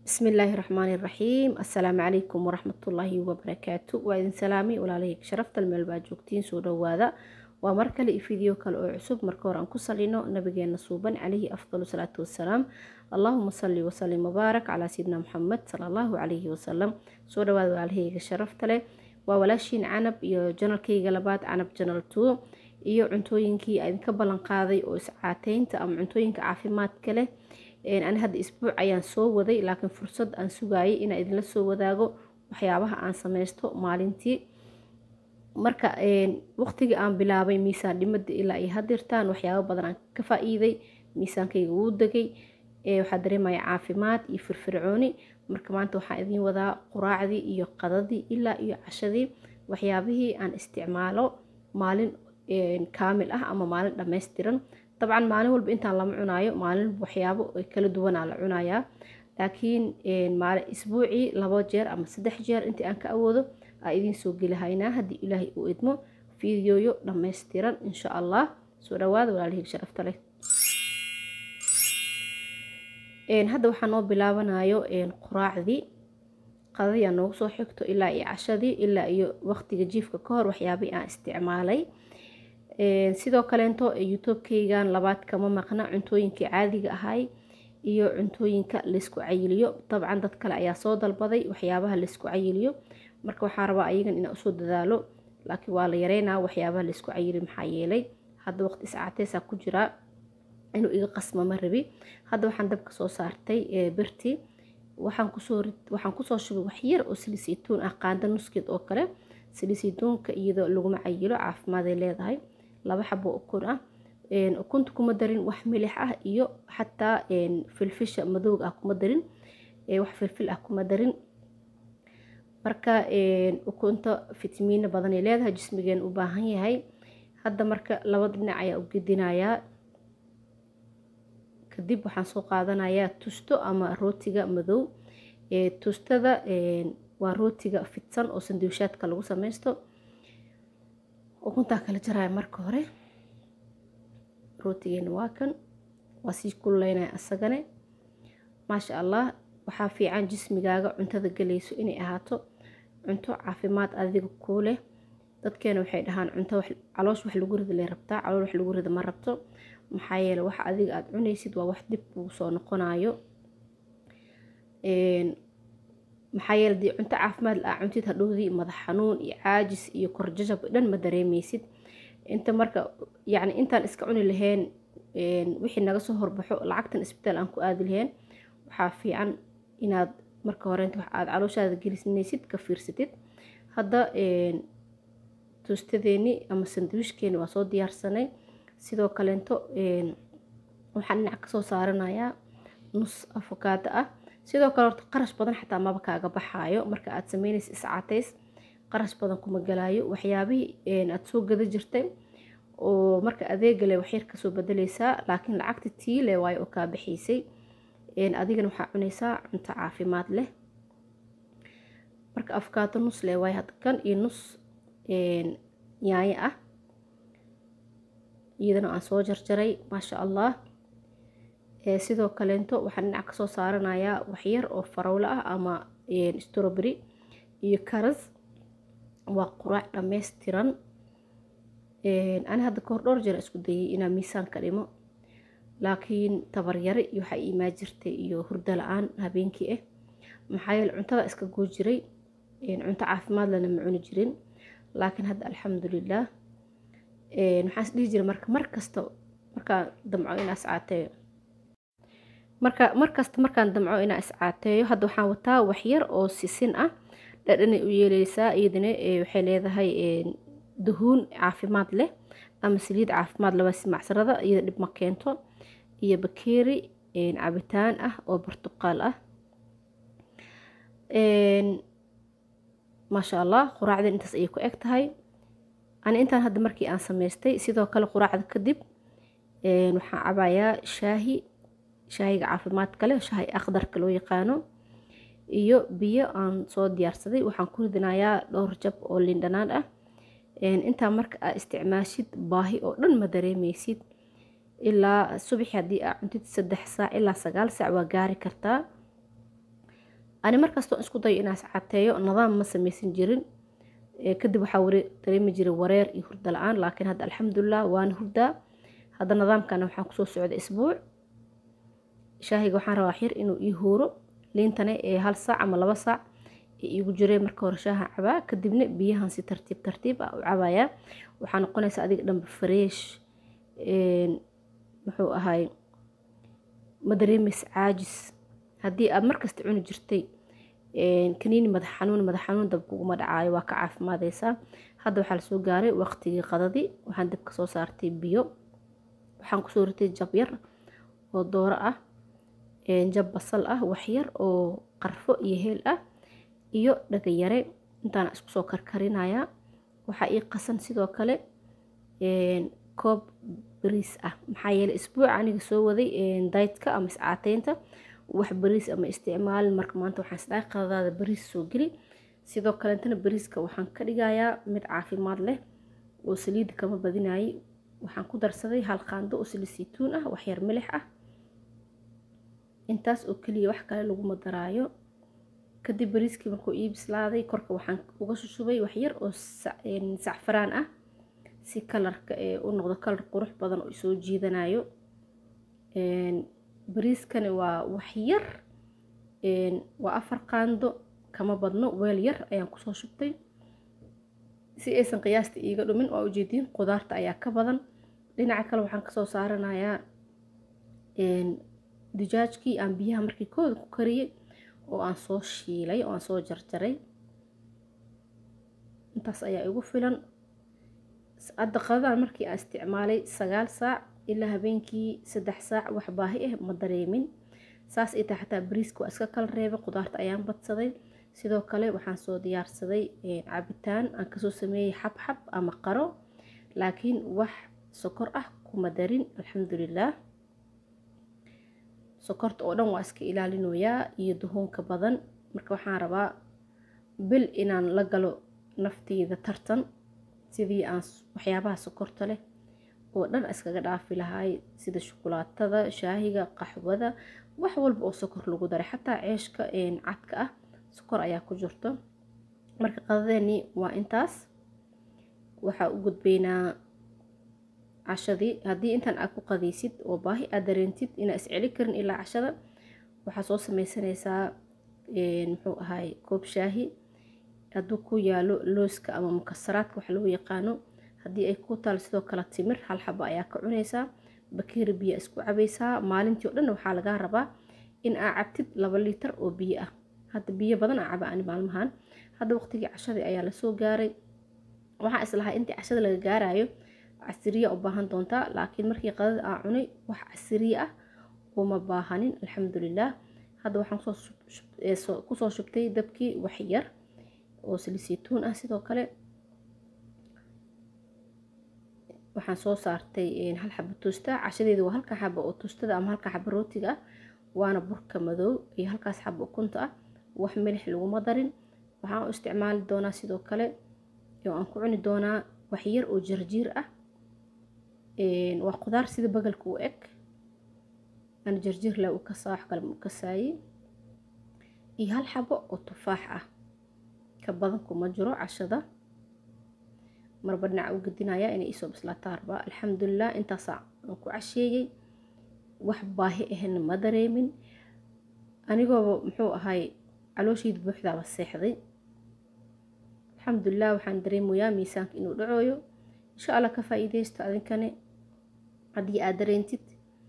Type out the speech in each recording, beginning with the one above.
bismillaahi raxmaani raxiim assalaamu calaykum waraxmatullaahi wabarakaatu waa idin salaamay walaalahayga sharaftal meel baa joogtiin soo dhowaada waa mar kale iyo video kale oo cusub marka hore aan ku salino nabigeena suuban calayhi afdalu salaatu wassalaam allaahuma salli wasalim mubaarak calaa sayidina muxamed sala allahu calayhi wasalam soo dhawaada walaalahayga sharafta leh waa walaashiin canab iyo janalkayga labaad canab janal two iyo cuntooyinkii idinka ballan qaaday oo iscaateynta ama cuntooyinka caafimaadka leh ani hadda isbuuc ayaan soo waday laakiin fursad aan sugaayay inaan idinla soo wadaago waxyaabaha aan sameysto maalintii marka waqtigii aan bilaabay miisaan dhimada ilaa iyo hadirtaan waxyaaba badan aan ka faa-iiday miisaankayga wuu degay waxaa dareemaya caafimaad iyo firfircooni marka maanta waxaan idiin wadaa quraacdii iyo qadadii ilaa iyo cashadii waxyaabihii aan isticmaalo maalin kaamil ah ama maalin dhammaystiran dabcan maalin walba intaan lama cunaayo maalin waxyaabo kala duwanaa la cunayaa laakiin isbuucii labo jeer ama saddex jeer intii aan ka awoodo aa idiin soo gelihaynaa haddii ilaahay uu idmo fiidiyoyo dhammaystiran insha allah soo dhawaada walaalihii sharafta leh hadda waxaa noo bilaabanayo quraacdii qadadii aan noogu soo xigto ilaa iyo cashadii ilaa iyo waqtiga jiifka ka hor waxyaabihii aan isticmaalay sidoo kaleento youtube-kaygan labaad kama maqna cuntooyinkii caadiga ahay iyo cuntooyinka laysku cayiliyo dabcan dad kale ayaa soo dalbaday waxyaabaha laysku cayiliyo marka waxaa rabaa ayagan inaan usoo dadaalo laakiin waa la yareynaa waxyaabaha laysku cayili maxaa yeelay hadda waqti iscaateesaa ku jiraa inuu iga qasma ma rabi hadda waxaan dabka soo saartay birti waxaan kusoo waxaan kusoo shubay waxyar oo silisaytuun ah qaanda nuskeed oo kale silisaytuunka iyadoo laguma cayilo caafimaad ay leedahay laba xabo ukun ah ukunta kuma darin wax milix ah iyo xataa filfisha madowga ah kuma darin wax filfil ah kuma darin marka ukunta fitamiino badan ay leedahay jismigeena u baahan yahay hadda marka laba dhinac ayaa u gedinayaa kadib waxaan soo qaadanayaa tusto ama rootiga madow tustada waa rootiga fidsan oo sanduushaadka lagu sameysto ukuntaa kala jaraya marka hore rootigeena waa kan waa sii kululeynaya asagane maasha allah waxaa fiican jismigaaga cuntada galayso inay ahaato cunto caafimaad adiga kuu leh dadkeena waxay dhahaan cunto caloosh wax lagu rida lay rabtaa calool wax lagu rida ma rabto maxaa yeele waxa adiga aada cunaysid waa wax dib kuu soo noqonayo maxaa yeele dii cunto caafimaad la-a cuntid hadhowdii madax xanuun iyo caajis iyo korjajab dhan ma dareemeysid inta marka yacni intaan iska cuni lahayn wixii naga soo horbaxo lacagtan isbitaal aan ku aadi lahayn waxaa fiican inaad marka horeynta wax aada calooshaada gelisinaysid ka fiirsatid hadda toostadeeni ama sandwiishkeeni waa soo diyaarsanay sidoo kaleento waxaan dhinac kasoo saaranayaa nus afokaado ah sidoo kale horta qarash badan xataa maba kaaga baxaayo marka aad sameynaysa iscateys qarash badan kuma galaayo waxyaabihii aada soo gada jirtay oo marka adeegale waxyar kasoo bedeleysaa laakiin lacagta tiile waayo oo kaa baxaysay adigana waxaa cunaysaa cunto caafimaad leh marka afkaato nus leh waayo hadda kan iyo nus yaanyo ah iyadana aan soo jarjaray maasha allah sidoo kaleento waxaan dhinac kasoo saaranayaa waxyar oo farowlo ah ama stroberi iyo karas waa quraac dhammaystiran ani hadda kahor dhowr jeer isku dayay inaa miisaan ka dhimo laakiin tabaryare iyo waxaa imaa jirtay iyo hurdo la-aan habeenkii ah maxaa yeele cuntada iska goo jiray cunto caafimaad lana ma cuni jirin laakiin hadda alxamdulilah waxaan is dhihi jiray marka mar kasta markaan damco inaa iscaateeyo marka markasta markaan damco inaa iscaateeyo hadda waxaan wataa waxyar oo sisin ah dhadhanay u yeeleysaa iyadana waxay leedahay duhuun caafimaad leh ama saliid caafimaad laba macsarada iyada dhib ma keento iyo bakeeri cabitaan ah oo bartuqaal ah maasha allah quraacdan intaas ayay ku eg tahay ani intaan hadda markii aan sameystay sidoo kale quraacda kadib waxaan cabayaa shaahi shaahiga caafimaadka leh shaahi akhdarka loo yaqaano iyo biyo aan soo diyaarsaday waxaan ku ridinayaa dhowr jab oo lindhanaan ah intaa marka aa isticmaashid baahi oo dhan ma dareemeysid ilaa subaxi haddii aa cuntid saddex saac ilaa sagaal saac waa gaari kartaa ani markastoo isku dayo inaas cateeyo nidaam ma samaysan jirin kadib waxaa wari dareemi jiray wareer iyo hurda la-aan laakiin hadda alxamdulilah waana hurdaa hadda nidaamkana waxaan kusoo socda isbuuc shaahiga waxaan rabaa xir inuu ii huuro liintana ee hal saac ama laba saac ee iigu jirey marka hore shaaha cabaa kadibna biyahan si tartiib tartiib ah u cabayaa waxaa noqonaysa adiga dhanba fareesh muxuu ahay ma dareemaysa caajis haddii aad markasta cuni jirtay kaniini madax xanuun madax xanuun dab kuguma dhacaayo waa ka caafimaadeysaa hadda waxaa lasoo gaaray waqtigii qadadii waxaan dabka soo saartay biyo waxaan kusoo ritay jab yar oo dooro ah jab basal ah waxyar oo qarfo iyo heel ah iyo dhagayare intaana isku soo karkarinayaa waxaa ii qasan sidoo kale koob bariis ah maxaa yeeley isbuuc aniga soo waday daytka ama iscaateynta wax bariis ama isticmaalin marka maanta waxaan isdhahay qadadaada bariis soo geli sidoo kaleetana bariiska waxaan ka dhigayaa mid caafimaad leh oo saliida kama badinayay waxaan ku darsaday hal qaando oo saliid saytuun ah waxyar milix ah intaas oo keliya wax kale laguma daraayo kadib bariiskii markuu ii bislaaday korka waxaan uga shushubay waxyar oo sacfaraan ah si kalarka ee u noqdo kalar qurux badan oo soo jiidanayo bariiskani waa waxyar waa afar qaando kama badno weel yar ayaan kusoo shubtay si aysan qiyaasta iiga dhumin waa ujeediin qudaarta ayaa ka badan dhinaca kale waxaan kasoo saaranayaa dijaajkii aan biyaha markii kooda ku kariyey oo aan soo shiilay oo aan soo jarjaray intaas ayaa igu filan hadda qadadan markii aan isticmaalay sagaal saac ilaa habeenkii saddex saac wax baahi ah ma dareemin saas ay tahay xataa bariiska waa iska kala reebay qudaarta ayaan badsaday sidoo kale waxaan soo diyaarsaday cabitaan aan kasoo sameeyey xabxab ama qaro laakiin wax sokor ah kuma darin alxamdulilaah sokorta oo dhan waa iska ilaalinoyaa iyo duhuunka badan marka waxaan rabaa bil inaan la galo nafteyda tartan sidii aan waxyaabaha sokorta leh oo dhan iskaga dhaafi lahaay sida shukulaatada shaahiga qaxwada wax walba oo sokor lagu daray xataa ceeshka cadka ah sokor ayaa ku jirto marka qadadeeni waa intaas waxaa u gudbaynaa cashadii haddii intaan aad ku qadaysid oo baahi aad dareentid inaa isceli karin ilaa cashada waxaa soo sameysanaysaa muxuu ahaay koob shaahi hadduu ku yaalo looska ama mukasaraadka wax loo yaqaano haddii ay ku taal sidoo kale timir hal xaba ayaa ka cunaysaa bakeeri biyo isku cabaysaa maalintii o dhan waxaa lagaa rabaa in aa cabtid laba liitar oo biyo ah hadda biyo badan aa caba ani maalmahan hadda waqtigii cashadii ayaa lasoo gaaray waxaa islahaa intii cashada laga gaarayo casiriya u baahan doontaa laakiin markii qadada aan cunay wax casiriye ah uma baahanin alxamdulilaah hadda waxaan kusoo shubtay dabkii wax yar oo salisituun ah sidoo kale waxaan soo saartay hal xaba toosta cashadeeda waa halka xaba oo toostada ama halka xaba rootiga ah waana burka madow iyo halkaas xaba ukunta ah wax milix laguma darin waxaan u isticmaali doonaa sidoo kale oo aan ku cuni doonaa wax yar oo jarjiir ah waa qudaar sida bagalka u eg aan jarjiir leh u kasaa wax kale u kasaaye iyo hal xabo oo tufaax ah ka badan kuma jiro cashada marba dhinaca u gedinaya inay isoo bislaataa arbaa alxamdulilah intaasaa aan ku casheeyey wax baahi ahna ma dareemin anigooba muxuu ahay calooshiida buuxdaaba seexday alxamdulilah waxaan dareemayaa miisaanka inuu dhacooyo insha allah ka faa-iideysto adinkane haddii aad dareentid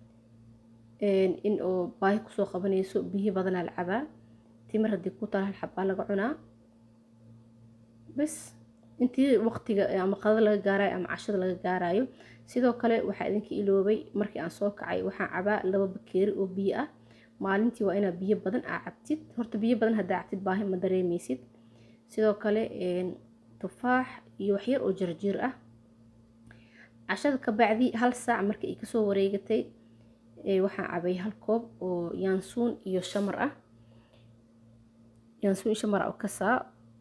in oo baahi kusoo qabanayso biyi badanaa la cabaa timir haddii ku taal hal xabaa laga cunaa bas intii waqtiga ama qadada laga gaarayo ama cashada laga gaarayo sidoo kale waxaa idinka iloobay markii aan soo kacay waxaan cabaa laba bakeeri oo biyo ah maalintii waa inaa biyo badan aa cabtid horta biyo badan haddaa cabtid baahi ma dareemeysid sidoo kale tufaax iyo waxyar oo jarjiir ah cashada ka bacdi hal saac marka ay kasoo wareegatay waxaan cabay hal koob oo yaansuun iyo shamar ah yaansuun iyo shamar ah oo kasaa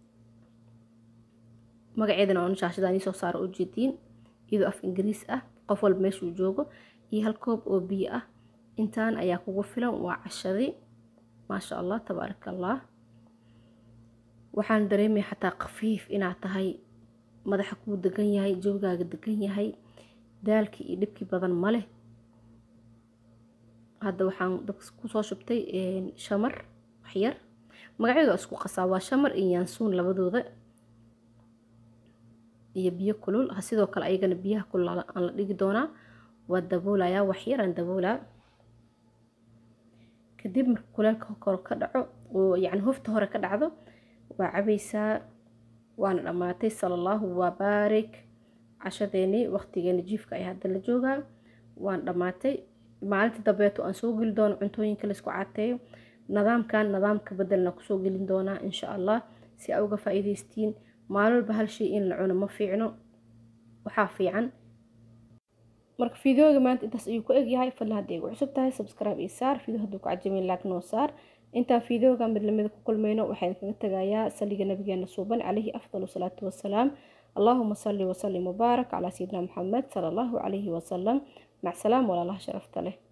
magaceedana oon shaashadaan soo saaro oo jeediin iyadoo af ingiriis ah qof walba meeshuu joogo iyo hal koob oo biyo ah intaan ayaa kugu filan waa cashadii maasha allah tabaaraka allah waxaan dareemaya xataa khafiif inaad tahay madaxa kuu degan yahay jawgaaga degan yahay daalkii iyo dhibkii badan ma leh hadda waxaan dabka kusoo shubtay shamar waxyar magacyadu isku qasaa waa shamar iyo yaansuun labadooda iyo biyo kulul sidoo kale ayagana biyaha kulul aan la dhigi doonaa waa daboolayaa waxyar aan daboolaa kadib marka kuleelka kor ka dhaco oo yacni hofta hore ka dhacdo waa cabaysaa waana dhammaatay sala allahu wabaarik cashadeenii waqtigeeni jiifka ay hadda la joogaa waan dhammaatay maalinta dambeeto aan soo geli doono cuntooyinka laysku cateeyo nidaamkan nidaamka bedelna kusoo gelin doonaa insha allah si aa uga faa-iideystiin maalin walba hal shay in la cuno ma fiicno waxaa fiican marka fideoga maanta intaas ayuu ku egyahay fadlan hadday igu cusub tahay subscribe iyo saar video hadduu ku cajamin laag noo saar intaan fideoga mid lamida ku kulmayno waxaan kaga tagayaa saliga nabigeena suuban calayhi afdal salaatu wasalaam allahuma salli wasalim wabaarak calaa sayidina maxamed sala allahu calayhi wasalam mac salaam walaalaha sharafta leh